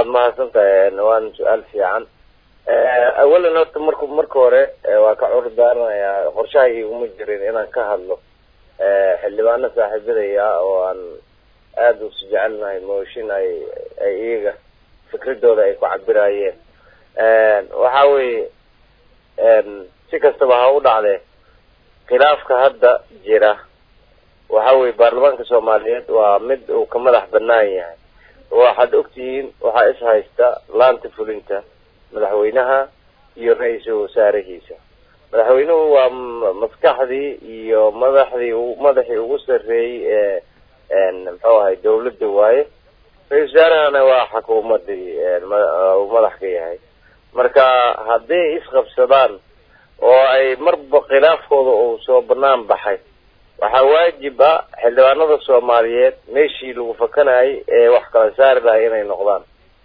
waad mahadsantahay waan su-aal fiican awalan horta marku marka hore waa ka cur daaranayaa qorshahay iguma jirin inaan ka hadlo xildhibaano saaxiibadaya oo aan aada usi jecelnahay mooshin ay ay iyaga fikradooda ay ku cabiraayeen waxa weeye si kastaba ha u dhacdee khilaafka hadda jira waxa weye baarlamaanka soomaaliyeed waa mid uu ka madax banaan yahay waxaad ogtihiin waxaa is haysta laanta fulinta madaxweynaha iyo ra-iisul wasaarahiisa madaxweynuhu waa maskaxdii iyo madaxdii madaxii ugu sarreeyey ee muxuu ahay dawladda waaye ra-isul wasaarahana waa xukuumadii uu madax ka yahay marka hadday isqabsadaan oo ay marba khilaafkooda uu soo banaan baxay waxaa waajib ah xildhibaanada soomaaliyeed meeshii lagu fakanayay ee wax kala saari lahay inay noqdaan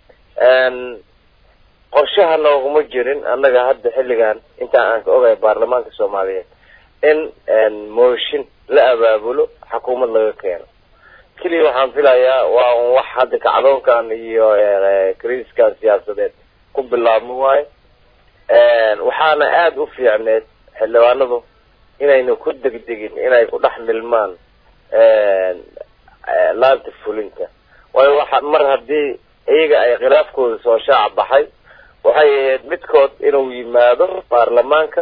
qorshaha nooguma jirin annaga hadda xilligan intaan aan ka ogahay baarlamaanka soomaaliyeed in mooshin la abaabulo xukuumad laga keeno keliya waxaan filayaa waa un wax hadda kacdoonkan iyo kriiskan siyaasadeed ku bilaabmo waayo waxaana aada u fiicneed xildhibaanadu inayna ku degdegin inay ku dhex milmaan laanta fulinta waayo waxa mar haddii iyaga ay khilaafkooda soo shaac baxay waxay ahayd midkood inuu yimaado baarlamaanka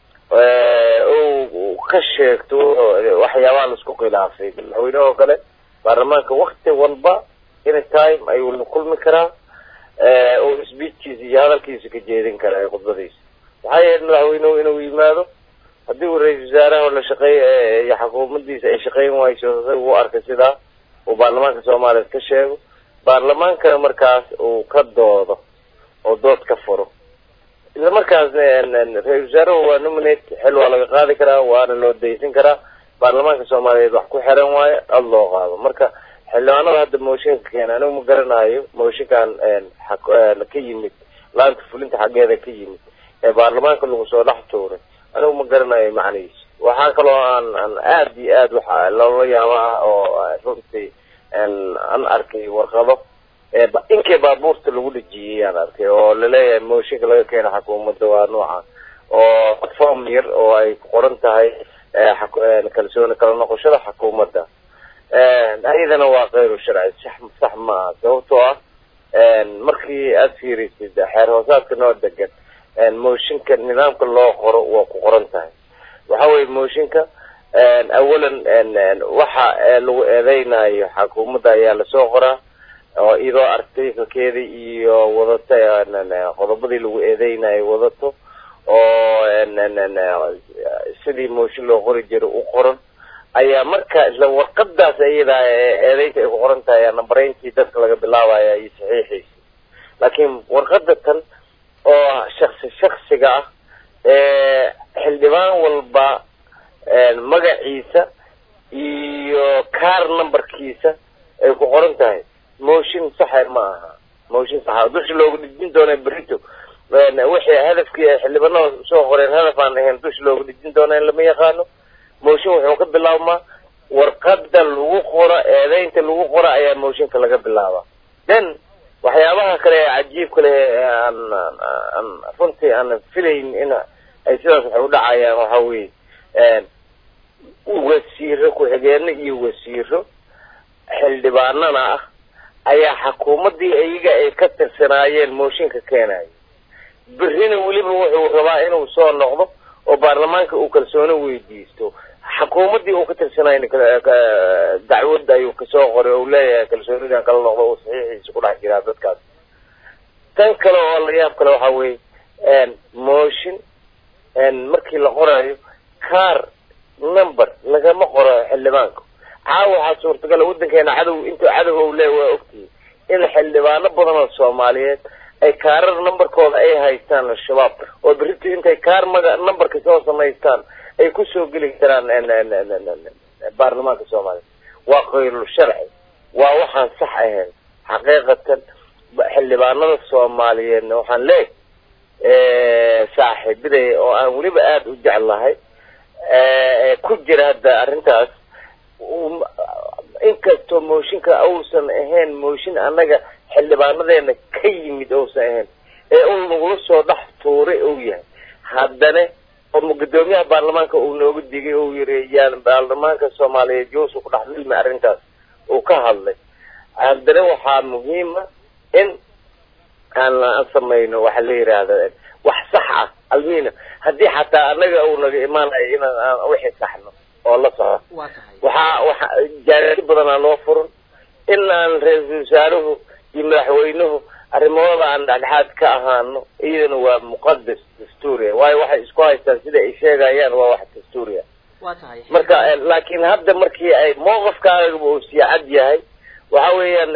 uu ka sheegto waxyaabaha laisku khilaafay madaxweyneha oo kale baarlamaanka wakti walba any time ayuu la kulmi karaa oo speechkiisa iyo hadalkiisa ka jeedin karaa khudbadiisa waxay ahayd madaxweynuhu inuu yimaado haddii uu ra-isul wasaaraha la shaqeey iyo xukuumadiisa ay shaqeyn wayso u arkay sidaa uu baarlamaanka soomaaliya ka sheego baarlamaankana markaas uu ka doodo oo dood ka furo isla markaasna ra-isul wasaaruhu waa nominate xil waa laga qaadi karaa waana loo daysan karaa baarlamaanka soomaaliyeed wax ku xiran waayo cod loo qaado marka xildhibaanada hadda mooshinka keena anigu ma garanayo mooshinkan ka yimid laanta fulinta xaggeeda ka yimid ee baarlamaanka lagu soo dhex tuuray anigu ma garanayo macnihiisa waxaa kaloo aan aan aada iyo aad waxa loola yaabo ah oo runtii an arkay warqado inkii baabuurta lagu dhejiyey aan arkay oo laleeyahay mooshinka laga keena xukuumadda waa nooca oo form yar oo ay ku qoran tahay kalsooni kala noqoshada xukuumadda ayadana waa kayru sharci sax sax ma aha sababtoo ah markii aada fiirisid xeer hoosaadka noo degan mooshinka nidaamka loo qoro waa ku qoran tahay waxa weye mooshinka awalan waxa lagu eedeynayo xukuumadda ayaa lasoo qoraa oo iyadoo artikalkeeda iyo wadata qodobadii lagu eedeynayo wadato oo sidii mooshin loo qori jiro u qoran ayaa marka isla warqadaas iyadaa eedeynta ay ku qoran tahay nambareyntii dadka laga bilaabaya iyo saxiixiisa laakiin warqada tan oo shaksi shaksiga ah ee xildhibaan walba magaciisa iyo car numberkiisa ay ku qoran tahay mooshin saxa ma aha mooshin saxa dusha loogu dhijin doona berito wixii hadafkii ay xildhibaanada soo qoreen hadaf aan ahayn dusha loogu dhijin doona in lama yaqaano mooshin wuxuu ka bilaabmaa warqada lagu qoro eedeynta lagu qoro ayaa mooshinka laga bilaabaa then waxyaabaha kale ee cajiibka leh aan aan runtii aan filayn in ay sidaas waxay udhacayaan waxa weye wasiiro ku-xigeeno iyo wasiiro xildhibaanana ah ayaa xukuumaddii iyaga ay ka tirsanaayeen mooshinka keenayo berrina weliba wuxuu rabaa inuu soo noqdo oo baarlamaanka uu kalsooni weydiisto xukuumaddii uu ka tirsanayna dacwad ayuu kasoo qoray oo leeyahay kalsoonidan kala noqdo uu saxiixiisa ku dhex jiraa dadkaas tan kale oo la yaab kale waxa weye mooshin markii la qorayo car number lagama qoro xildhibaanka caawa waxaa suurtagala waddankeena cadow intuu cadow ou leeya waa ogtihi in xildhibaano badan oo soomaaliyeed ay kaarar numberkooda ay haystaan al-shabaab oo berrito intay kaar maga numberka soo samaystaan ay kusoo geli karaan baarlamaanka soomaaliya waa kayrul sharci waa waxaan sax ahayn xaqiiqatan xildhibaanada soomaaliyeedna waxaan leeyahy saaxiibaday oo aan weliba aada u jeclahay ku jira hadda arrintaas inkastoo mooshinka uusan ahayn mooshin annaga xildhibaanadeena ka yimid ousan ahayn ee uu nagula soo dhex tuuray ou yahay haddana oo guddoomiyaha baarlamaanka uu nooga digay uu yiri yaan baarlamaanka soomaaliyeed yousu ku dhex milmi arrintaas uu ka hadlay haddana waxaa muhiima in aan aan samayno waxa la yidhaahda wax sax ah almina haddii xataa anaga uu naga imaanayo inaan aan wixii saxno oo la soco waa tahay waxaa waxa jaarisi badanaa noo furan in aan ra-iisul wasaaruhu iyo madaxweynuhu arrimahooda aan dhexdhexaad ka ahaano iyadana waa muqadas dastuuriya waayo waxay isku haystaan sida ay sheegayaan waa wax dastuuriya waa tahay marka laakiin hadda markii ay mowqifkaaga uu sii cad yahay waxa weeyaan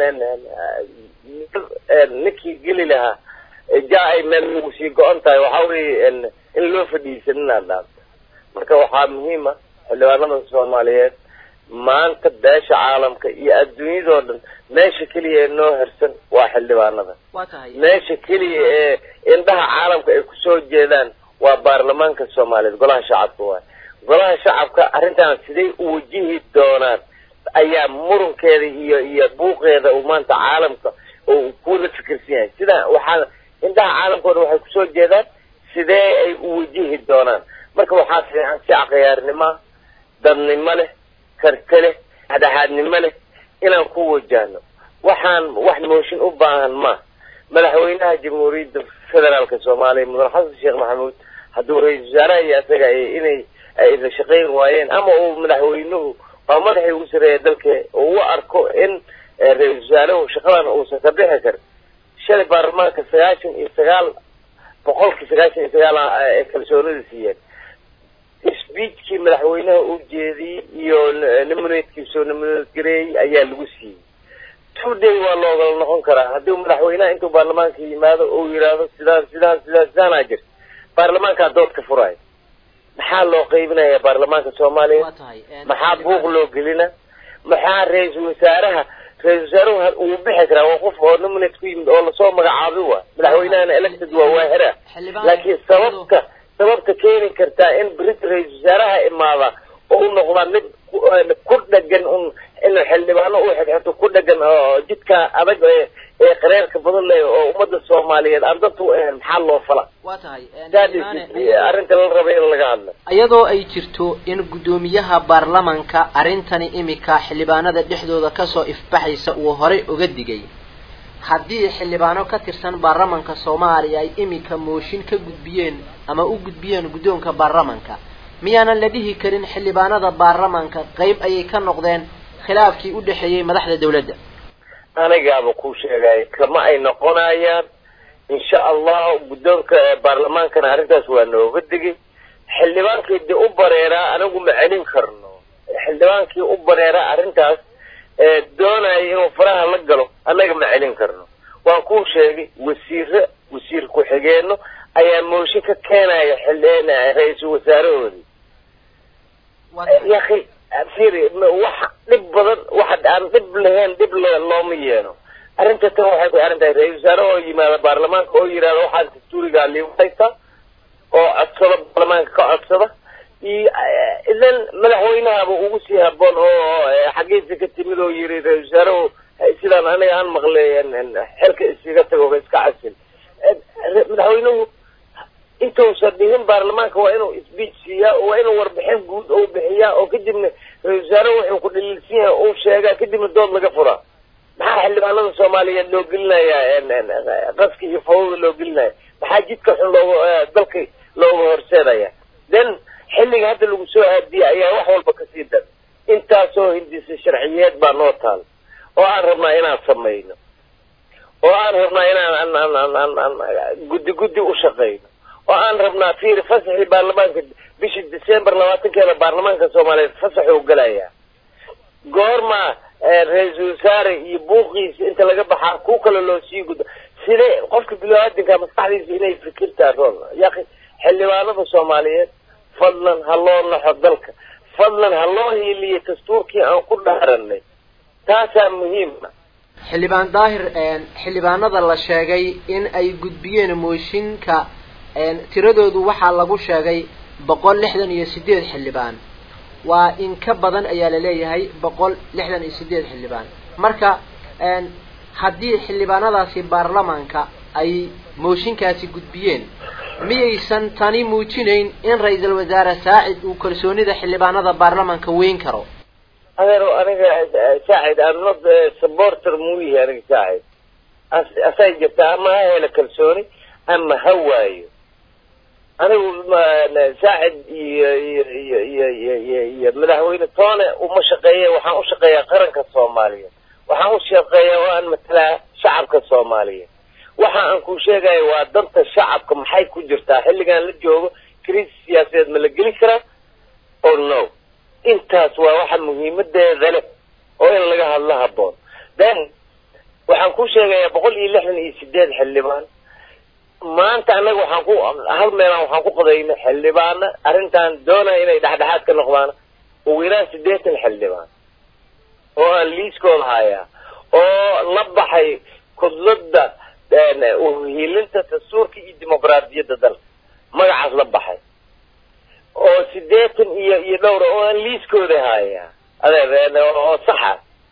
ninkii geli lahaa ja ay meel ugu sii go-on tahay waxa weeye in loo fadhiisan inaad dhaafto marka waxaa muhiima xildhibaanada soomaaliyeed maanta beesha caalamka iyo adduunyadoo dhan meesha keliya ee noo hersan waa xildhibaanada waa tahay meesha keliya ee indhaha caalamka ay kusoo jeedaan waa baarlamaanka soomaaliyeed golaha shacabka waay golaha shacabka arrintan siday u wajihi doonaan ayaa murunkeeda iyo iyo buuqeeda uu maanta caalamka uu kula fikirsan yahay sida waxaa indhaha caalamkooda waxay kusoo jeedaan sidee ay u wajihi doonaan marka waxaa fiican si akhyaarnimo dadnimo leh karti leh dhexdhexaadnimo leh inaan ku wajahno waxaan wax mooshin u baahan ma madaxweynaha jamhuuriyadda federaalka soomaaliya mudane xasan sheekh maxamuud hadduu ra-iisul wasaaraha iyo isaga inay ay la shaqayn waayeen ama uu madaxweynuhu waa madaxii ugu sareeya dalka uu u arko in ra-iisul wasaaruhu shaqadan uusan ka bixi karin shalay baarlamaanka sagaashan iyo sagaal boqolkii sagaashan iyo sagaal ee kalsoonida siiyeen speechkii madaxweynaha uu jeediyey iyo nimaneedkii soo nimaneedgareeyey ayaa lagu siiyey two day waa loogala noqon karaa haddii madaxweynaha intuu baarlamaanka yimaado uu yidhaahdo sidaan sidaan sidaan sidaanaa jirta baarlamaankaa dood ka furaayo maxaa loo qaybinaya baarlamaanka soomaaliya waa tahay maxaa buuq loo gelina maxaa ra-iisul wasaaraha ra-isul wasaaruhu uu bixi karaa waa qof oo nominate ku yimid oo lasoo magacaabay waa madaxweynahana elected waa waahira xildhibaan laakiin sababta sababta keeni kartaa in brit ra-iisul wasaaraha imaada oo u noqdaa mid ku dhagan un in xildhibaano u xigxito ku dhagan oo jidka adag ee ee qareerka badan leh oo ummadda soomaaliyeed aan dadku u ahayn maxaa loo fala waa tahay that is arrinta la rabay in laga hadlo iyadoo ay jirto in guddoomiyaha baarlamanka arrintani imika xildhibaanada dhexdooda kasoo ifbaxaysa uu horey uga digay haddii xildhibaano ka tirsan baarlamanka soomaaliya ay imika mooshin ka gudbiyeen ama u gudbiyeen guddoonka baarlamanka miyaanan la dhihi karin xildhibaanada baarlamanka qayb ayay ka noqdeen khilaafkii u dhexeeyey madaxda dawladda anigaaba ku sheegay kama ay noqonayaan insha allah guddoonka baarlamaankana arrintaas waa nooga digay xildhibaankii de u bareeraa anigu ma celin karno xildhibaankii u bareeraa arrintaas doonaya inuu faraha la galo annaga ma celin karno waan kuu sheegay wasiire wasiir ku-xigeenno ayaa mooshin ka keenaya xildheen ra-iisul wasaarahoodii yaki firi wax dhib badan wax aan dhib lahayn dhib looma yeeno arrinta tan waxay ku xiran tahay ra-isul wasaare oo yimaada baarlamaanka oo yidhahda waxaan dastuurigaa liigu haystaa oo codsada baarlamaanka ka codsada iyo idan madaxweynahaba ugu sii haboon oo xaggiisa ka timid oo yiri ra-isul wasaarehu sidaan aniga aan maqlay xilka iskaga tago iska casil madaxweynuhu intuusan dhihin baarlamaanka waa inuu speech siiyaa waa inuu warbixin guud oo bixiyaa oo kadibna ra-isul wasaare wuxuu ku dhaliilsan yahay uu sheegaa kadibna dood laga furaa maxaa xildhibaanada soomaaliyeed loo gelinayaa qaska iyo fawada loo gelinaya maxaa jidka xun looga dalka looga horseedaya then xilliga hadda lagu soo aadiya ayaa wax walba kasii dar intaasoo hindisa sharciyeed baa noo taal oo aan rabnaa inaan samayno oo aan rabnaa inaan guddi guddi u shaqayno oo aan rabnaa fiir fasaxii baarlamaanka bishii december labaatankeeda baarlamaanka soomaaliyeed fasaxuu galayaa goorma ra-iisul wasaare iyo buuqiisa inta laga baxaa ku kale loo sii gudo sidee qofka bilaadanka maskaxdiisa inay fikirtaa rool yaqi xildhibaanada soomaaliyeed fadlan ha loo naxo dalka fadlan ha loo hiiliyo dastuurkii aan ku dhaaranay taasaa muhiima xildhibaan daahir xildhibaanada la sheegay in ay gudbiyeen mooshinka tiradoodu waxaa lagu sheegay boqol lixdan iyo sideed xildhibaan waa in ka badan ayaa la leeyahay boqol lixdan iyo sideed xildhibaan marka haddii xildhibaanadaasi baarlamaanka ay mooshinkaasi gudbiyeen miyaysan tani muujinayn in ra-iisul wasaare saacid uu kalsoonida xildhibaanada baarlamaanka weyn karo adeero aniga saacid I'm not supporter muuyihi aniga saacid asay jirta ama ha helo kalsooni ama ha waayo anigu saacid iyo iyo iyo iyo iyo iyo iyo madaxweyne toone uma shaqeeya waxaan u shaqeeyaa qaranka soomaaliyeed waxaan u shaqeeyaa oo aan matalaa shacabka soomaaliyeed waxa aan ku sheegaya waa danta shacabka maxay ku jirtaa xilligan la joogo kriis siyaasadeed ma la geli karaa o no intaas waa waxa muhiimadeeda leh oo in laga hadlo haboon then waxaan ku sheegayaa boqol iyo lixdan iyo sideed xildhibaan maanta annaga waxaan ku hal meelaan waxaan ku qodayna xildhibaana arrintan doonaya inay dhexdhexaad ka noqdaan ugu yaraan siddeetan xildhibaan oo aan liiskooda hayaa oo la baxay kudlada uhiilinta dastuurka iyo dimuqraadiyadda dalka magacaas la baxay oo siddeetan iyo iyo dhowra oo aan liiskooda hayaa adeer oo saxa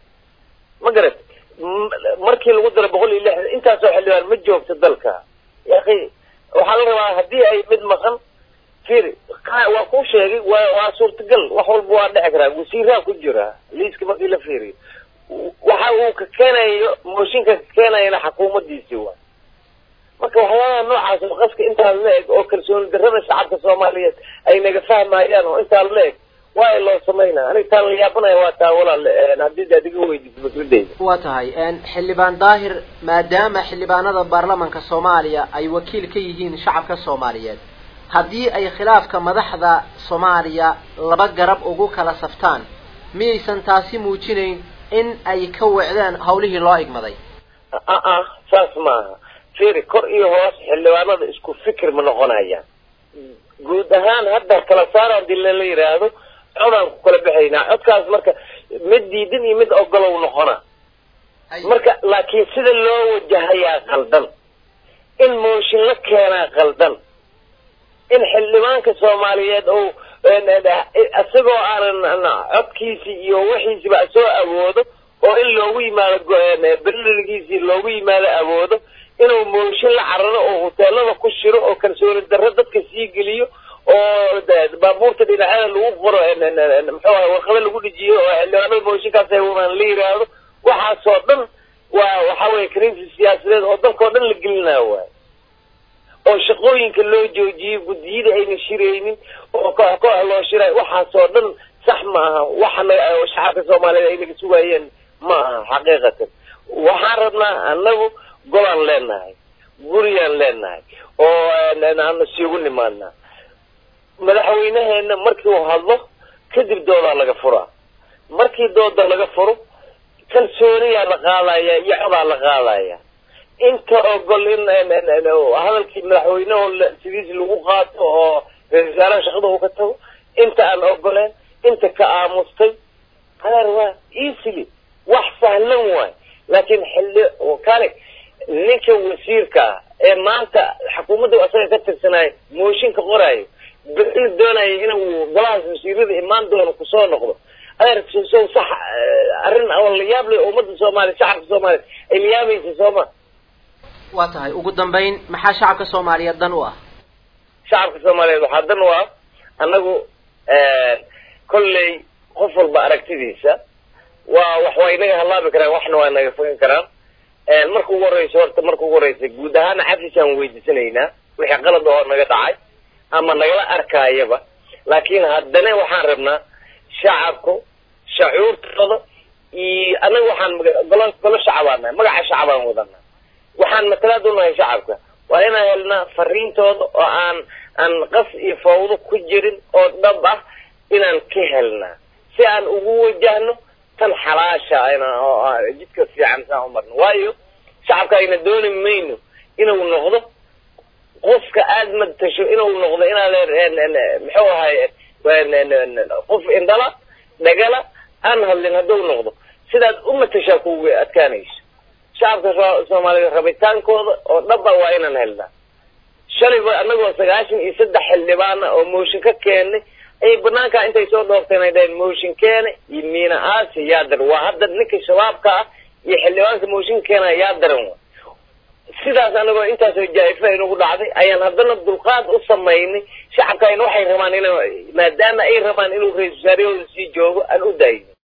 ma garat markii lagu daro boqol iyo lixdan intaasoo xildhibaan ma joogto dalka yaqi waxaa la rabaa haddii ay mid maqan firi waa kuu sheegay waa waa suurtagal wax walba waa dhici karaa wasiiraa ku jira liiska markii la fiiriyo waxa uu ka keenayo mooshinka ka keenayana xukuumadiisii waa marka waxyaabaha noocaas oo qaska intaa la eg oo kalsooni darrada shacabka soomaaliyeed ay naga fahmayaan oo intaa la eg waa loo samaynaa aniga taan la yaabanaya waa taa walaal haddii aad iga weydiiso fikradeyda waa tahay xildhibaan daahir maadaama xildhibaanada baarlamanka soomaaliya ay wakiil ka yihiin shacabka soomaaliyeed haddii ay khilaafka madaxda soomaaliya laba garab ugu kala saftaan miyaysan taasi muujinayn in ay ka wecdeen hawlihii loo igmaday a saas maaha firi kor iyo hoos xildhibaanada isku fikir ma noqonayaan guud ahaan hadda kala saar hadii lala yidhaahdo codaan ku kala baxaynaa codkaas marka mid diidan iyo mid ogolow noqona marka laakiin sida loo wajahayaa qaldan in mooshin la keenaa qaldan in xildhibaanka soomaaliyeed oo isagoo aanan codkiisi iyo wixiisiba soo awoodo oo in loogu yimaado berliligiisii loogu yimaado awoodo inuu mooshin la cararo oo hoteelada ku shiro oo kalsooni darro dadka sii geliyo oo baabuurta dhinacyada lagu qoro muxuu ahay warqado lagu dhijiyo oo xildhibaanada mooshinkaas ay wadaan la yidhaahdo waxaasoo dhan waa waxa weye kriisi siyaasadeed oo dalkao dhan la gelinayo waay oo shaqooyinka loo joojiyey guddiyada ayna shiraynin oo koox koox loo shiray waxaasoo dhan sax ma aha waxana shacabka soomaaliyeed ay naga sugaayeen ma aha xaqiiqatan waxaan rabnaa annagu golaan leenahay guriyaan leenahay oo aan isugu nimaadnaa madaxweynaheena markii uu hadlo kadib doodaa laga furaa markii dooda laga furo kalsooniyaa la qaadaya iyo codaa la qaadaya inta ogol in hadalkii madaxweyneho sidiisi lagu qaato oo ra-isul wasaaraha shaqada uu ka tago inta aan ogoleen inta ka aamustay adeer waa easily wax sahlan waay laakiin xilli kale ninka wasiirka ah ee maanta xukuumadda asaga ka tirsanaayo mooshinka qoraayo beri doonaya inuu golahaas wasiirada imaan doono kusoo noqdo adeer sow sax arrin oo la yaab leh ummadda soomaaliya shacabka soomaaliya ay la yaabaysa sooma waa tahay ugu dambayn maxaa shacabka soomaaliyeed dan u ah shacabka soomaaliyeed waxaa dan u ah annagu kolley qof walba aragtidiisa waa wax waa inaga halaabi karaan waxna waa naga fogan karaan marka ugu horeysa horta marka ugu horeysa guud ahaana cafisaan weydiisanaynaa wixii qalad oo naga dhacay ama nagala arkaayaba laakiin haddana waxaan rabnaa shacabku shacuurtooda iyo annaga waxaan golo golo shacabaan nahay magaca shacabaan wadanaa waxaan matalaad u nahay shacabka waa inaan helnaa fariintooda oo aan aan qas iyo fawdo ku jirin oo dhab ah inaan ka helnaa si aan ugu wajahno tan xalaasha ayna jidka fiican saan u marno waayo shacabka ayna dooni mayno inuu noqdo qofka aada matasho inuu noqdo inaad muxuu ahay qof indhala dhagala aan hadlin hadduu noqdo sidaad u matashaa kuga adkaanayso shacabka soomaaliyeed rabitaankooda oo dhaba waa inaan helnaa shalayba annagoo sagaashan iyo saddex xildhibaana oo mooshin ka keenay ayay banaankaa intay soo dhoorteen ay dhaheen mooshin keene iyo miina aasi yaadar waa hadda ninka shabaabka ah iyo xildhibaanka mooshin keena yaa daran wa sidaas anagoo intaasoo jaa-ifa inagu dhacday ayaan haddana dulqaad u samaynay shacabka ayna waxay rabaan ina maadaama ay rabaan inuu ra-isul wasaarahooda sii joogo aan u daayno